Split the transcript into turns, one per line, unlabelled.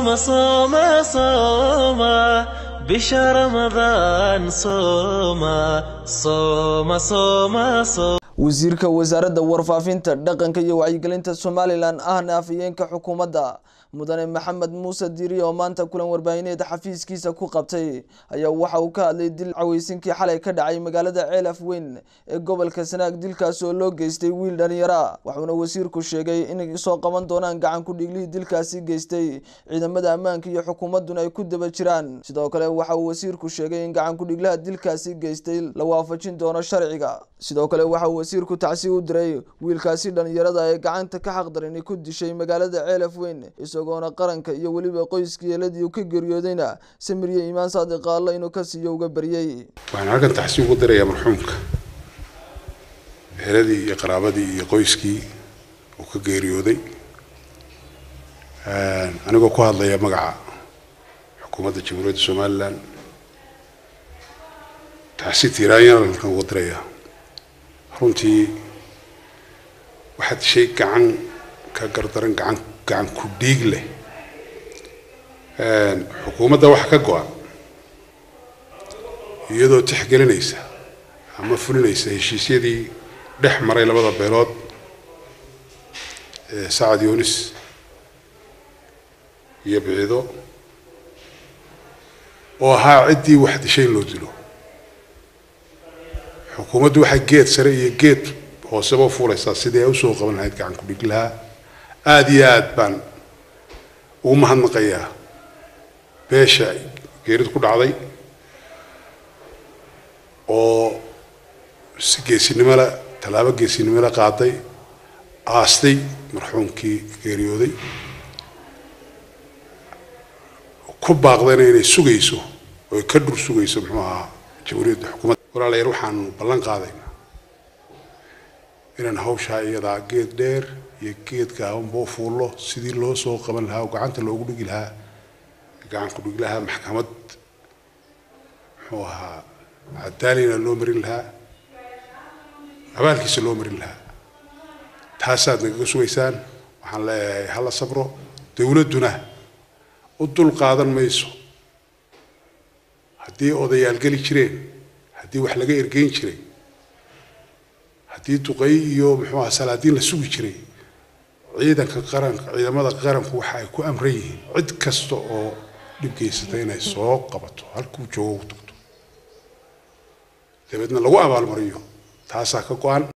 صوم صوم صوم بشهر رمضان صوم صوم صوم صوم
wasiirka wasaaradda warfaafinta dhaqanka iyo wacyigelinta somalilan ahna afhayeenka xukuumadda mudane maxamed muuse diiri oo maanta kulan warbaahineed xafiiskiisa ku qabtay ayaa waxa uu ka hadlay dil caweysinkii xalay ka dhacay magaalada ceelaf weyn ee gobolka sanaag dilkaas oo loo geystay wiil dhalinyara waxuuna wasiirku sheegay inay soo qaban doonaan gacan ku dhiglihii dilkaasi geystay ciidamada ammaanka iyo xukuumadduna ay ku daba jiraan sidoo kale waxa uu wasiirku sheegay in gacan ku-dhiglaha dilkaasi geystay la waafajin doono sharciga sidoo kale waxa uu wasiirku tacsi u diray wiilkaasi dhalinyarada ee gacanta ka xaqdarini ku dishay magaalada ceelaf weyn isagoona qaranka iyo weliba qoyskii eeladii uu ka geeriyoodayna samirye iimaan saadiq alla inuu ka siiyo uga baryay
waxaan halkan taxsiin ugu dirayaa marxuumka eheladii iyo qaraabadii iyo qoyskii uu ka geeriyooday anigoo ku hadlaya magaca xukuumadda jamhuuriyadda somalilan taxsiin tiiraanyana halkan ugu dirayaa runtii waxaad shay gacan ka gardaran gacan gacan ku dhiig leh xukuumadda waxa ka go-an iyadoo tixgelinaysa ama fulinaysa heshiisyadii dhex maray labada beelood ee sacad yunis iyo bicido oo ahaa ciddii wax dishay in loo dilo xukuumaddu waxay geed sare iyo geed hooseba u fuulaysaa sidii ay usoo qaban lahayd gacan ku-dhig lahaa aada iyo aada baan ugu mahadnaqayaa beesha geeridu ku dhacday oo si geesinimo le tallaabo geesinimo le qaaday aastay marxuumkii geeriyooday ku baaqdayna inay sugayso oo ka dhur sugayso muxuu ahaa jamhuuriyadda xukuumadda walaalayaal waxaanu ballan qaadaynaa inaan hawshaa iyadaa geed dheer iyo geed gaabanba u fuullo sidii loo soo qaban lahaa oo gacanta loogu dhigi lahaa gacan ku dhigi lahaa maxkamad muxuu ahaa cadaalina loo marin lahaa abaalkiisa loo marin lahaa taasaad nagaga sugaysaan waxaan leeyahay hala sabro dowladduna u dul qaadan mayso haddii odayaal geli jireen haddii wax laga ergeyn jiray haddii duqey iyo muxuu aha salaadiin la sugi jiray ciidanka qaranka ciidamada qaranku waxa ay ku amran yihiin cid kasta oo dhib geysata inay soo qabato halkuu joogo u tagto dabeedna lagu abaalmariyo taasaa ka go-an